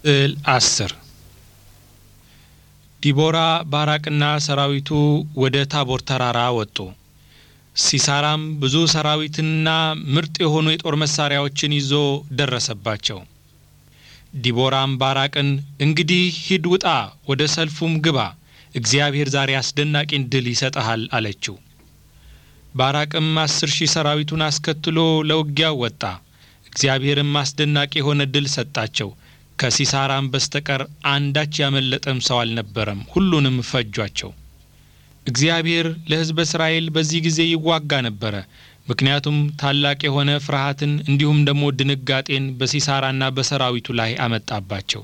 ስዕል አስር ዲቦራ ባራቅና ሰራዊቱ ወደ ታቦር ተራራ ወጡ። ሲሳራም ብዙ ሰራዊትንና ምርጥ የሆኑ የጦር መሳሪያዎችን ይዞ ደረሰባቸው። ዲቦራም ባራቅን እንግዲህ ሂድ፣ ውጣ፣ ወደ ሰልፉም ግባ፣ እግዚአብሔር ዛሬ አስደናቂን ድል ይሰጠሃል አለችው። ባራቅም አስር ሺህ ሰራዊቱን አስከትሎ ለውጊያው ወጣ። እግዚአብሔርም አስደናቂ የሆነ ድል ሰጣቸው። ከሲሳራም በስተቀር አንዳች ያመለጠም ሰው አልነበረም። ሁሉንም ፈጇቸው። እግዚአብሔር ለሕዝበ እስራኤል በዚህ ጊዜ ይዋጋ ነበረ። ምክንያቱም ታላቅ የሆነ ፍርሃትን እንዲሁም ደግሞ ድንጋጤን በሲሳራና በሰራዊቱ ላይ አመጣባቸው።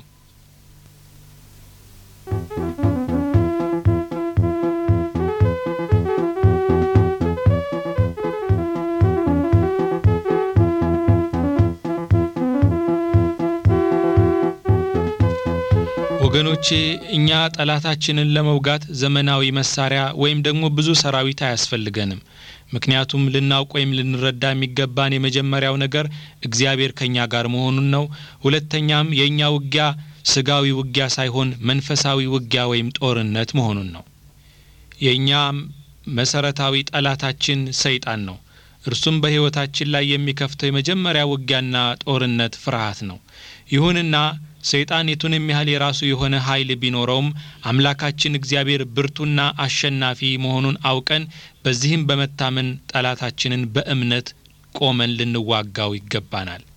ወገኖቼ እኛ ጠላታችንን ለመውጋት ዘመናዊ መሳሪያ ወይም ደግሞ ብዙ ሰራዊት አያስፈልገንም። ምክንያቱም ልናውቅ ወይም ልንረዳ የሚገባን የመጀመሪያው ነገር እግዚአብሔር ከእኛ ጋር መሆኑን ነው። ሁለተኛም የእኛ ውጊያ ስጋዊ ውጊያ ሳይሆን መንፈሳዊ ውጊያ ወይም ጦርነት መሆኑን ነው። የእኛ መሰረታዊ ጠላታችን ሰይጣን ነው። እርሱም በሕይወታችን ላይ የሚከፍተው የመጀመሪያ ውጊያና ጦርነት ፍርሃት ነው። ይሁንና ሰይጣን የቱንም ያህል የራሱ የሆነ ኃይል ቢኖረውም አምላካችን እግዚአብሔር ብርቱና አሸናፊ መሆኑን አውቀን በዚህም በመታመን ጠላታችንን በእምነት ቆመን ልንዋጋው ይገባናል።